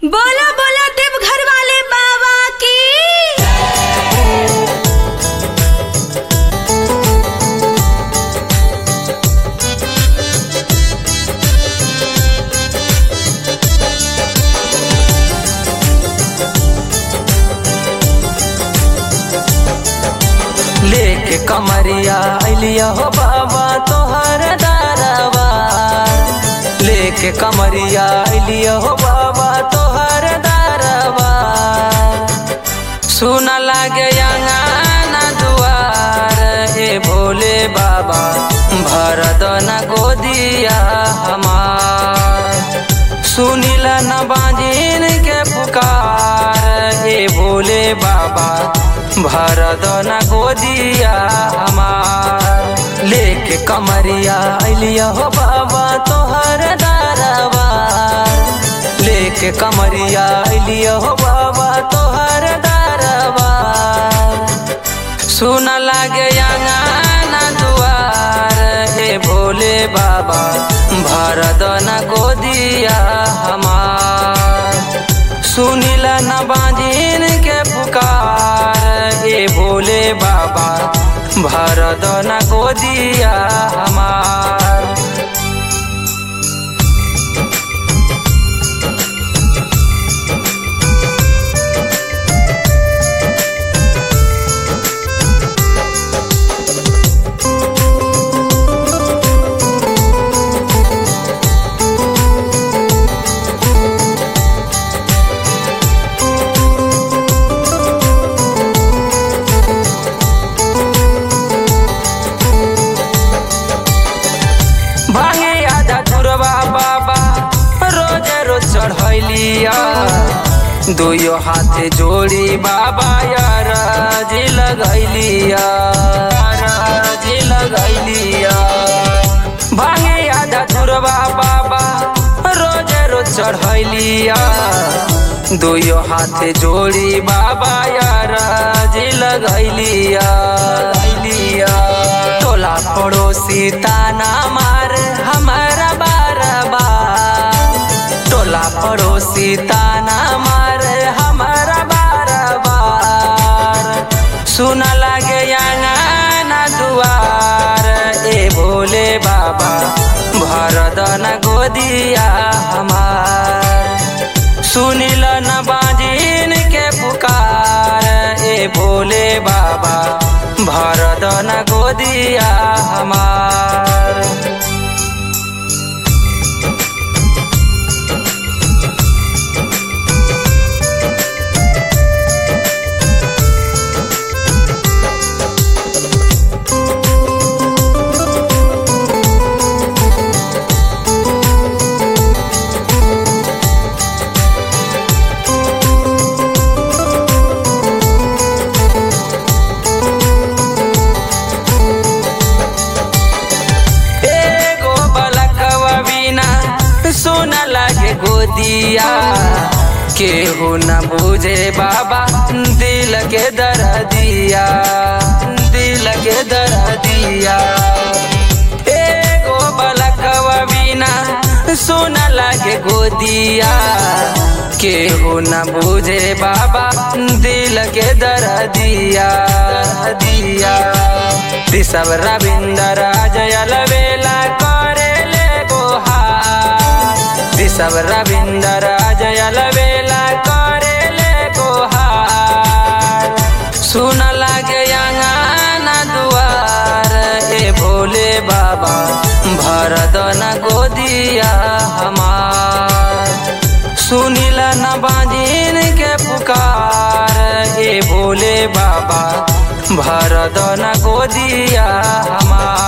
बोलो बोलो देवघर वाले बाबा की लेके कमरिया अलिया हो बाबा तोहर दारवार लेके कमरिया अलिया हो बाबा तोहर दारवार सुन लागे अंगना दुआर हे भोले बाबा भर दना गोदिया हमार सुनिला न बाजिन के पुकार हे भोले बाबा भर दना गोदिया हमार लेके कमरिया अलिया हो बाबा तोहर दारवार लेके कमरिया अलिया हो बाबा तोहर दारवार सुन लागे अंगना दुआर हे भोले बाबा भर दना गोदिया हमार सुनिला न बाजिन के पुकार हे भोले बाबा भर दना गोदिया हमार भांगे आधा धुरवा बाबा रोज रोज चढ़ैलिया दुयो हाथे जोड़ी बाबा यार जी लगैलिया जी लगैलिया भांगे आधा धुरवा बाबा रोज रोज चढ़ैलिया दुयो हाथे जोड़ी बाबा यार जी लगैलिया लगैलिया टोला पड़ोसी ताना मार हमारा बार बार टोला पड़ोसी ताना मार हमारा बार बार सुन लागे अंगना दुआर ए भोले बाबा भरदन गोदिया हमार सुनिल न बाजिन के पुकार ए भोले बाबा भरदन गोदिया हमार एगो बलकवा बिना सुन लागे गोदिया केहू न बुझे बाबा दिल के दर्दिया दिल के दर्दिया एगो बलकवा बिना सुन लागे गोदिया केहू न बुझे बाबा दिल के दर्दिया दिया ऋषभ रविंदर जयल बेला करे ले गोहार ऋषभ रविंदर जयल बेला करे ले गोहार सुन लागे अंगना दुआर ए भोले बाबा भरदन गोदिया हमार सुनिल न बाजिन के पुकार ए भोले बाबा भरदन गोदिया हमार